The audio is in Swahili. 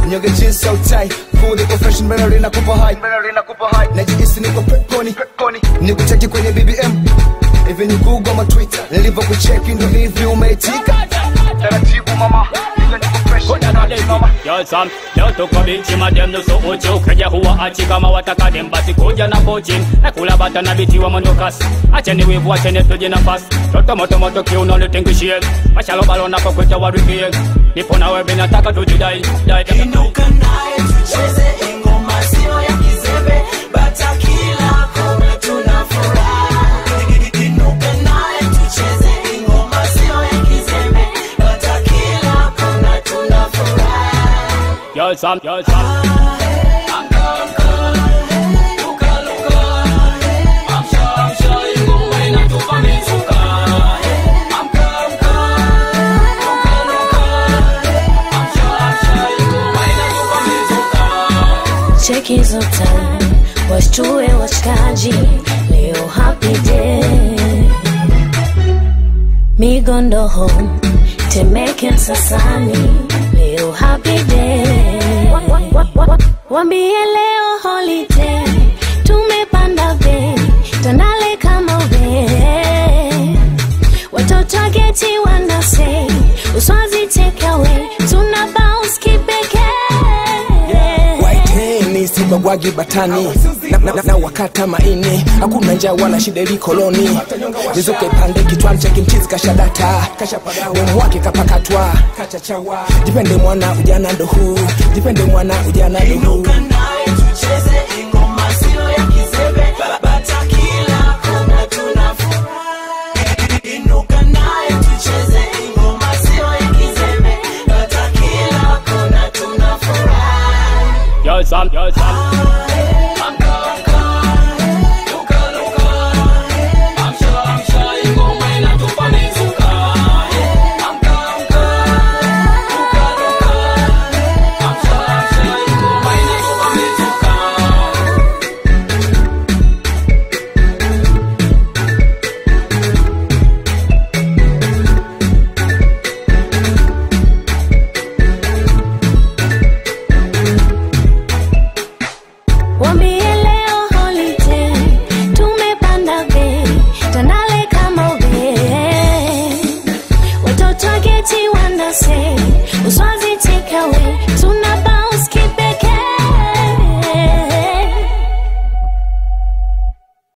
Nyoge jeans so tight Cool niko fresh melody na kupa high Melody na kupa high Najihisi niko peponi Peponi Nikucheki kwenye BBM Hivi ni Google ama Twitter Nilivyokucheki ndo hivi umeitika Taratibu mama Hivyo niko fresh taratibu mama Yo Sam, leo tuko bichi madem nusu uchi ukija huwa achi kama wataka dem basi kuja na pochi na kula bata na biti wa mwendo kasi acheni wivu acheni tuje nafasi toto moto moto kiuno nitingishie mashalo balo napo kweta warikie nipo na wewe nataka tujidai dai Inuka naye tucheze ingoma sio ya kizembe bata kila kona tuna furaha Inuka naye tucheze ingoma sio ya kizembe bata kila kona tuna furaha Yo Sam, yo Sam Cheki hizo time washtue washikaji leo happy day migondo home temeke msasani leo happy day Wa- wa- wa- wa- wambie leo holiday tumepanda bei tandale kama we watoto wa geti wanasei uswazi take away tuna bounce kipekee Waiteni sibagwagi batani na, na, na, na wakata maini hakuna njaa wala shida ili koloni nizuke pande kichwani cheki mchizi kashadata demu wake kapakatwa jipende mwana ujana ndo huu jipende mwana ujana ndo huu Inuka naye tucheze ingoma sio ya kizembe bata kila kona tuna furaha Inuka naye tucheze ingoma sio ya kizembe bata kila kona tuna furaha Yo Sam, yo Sam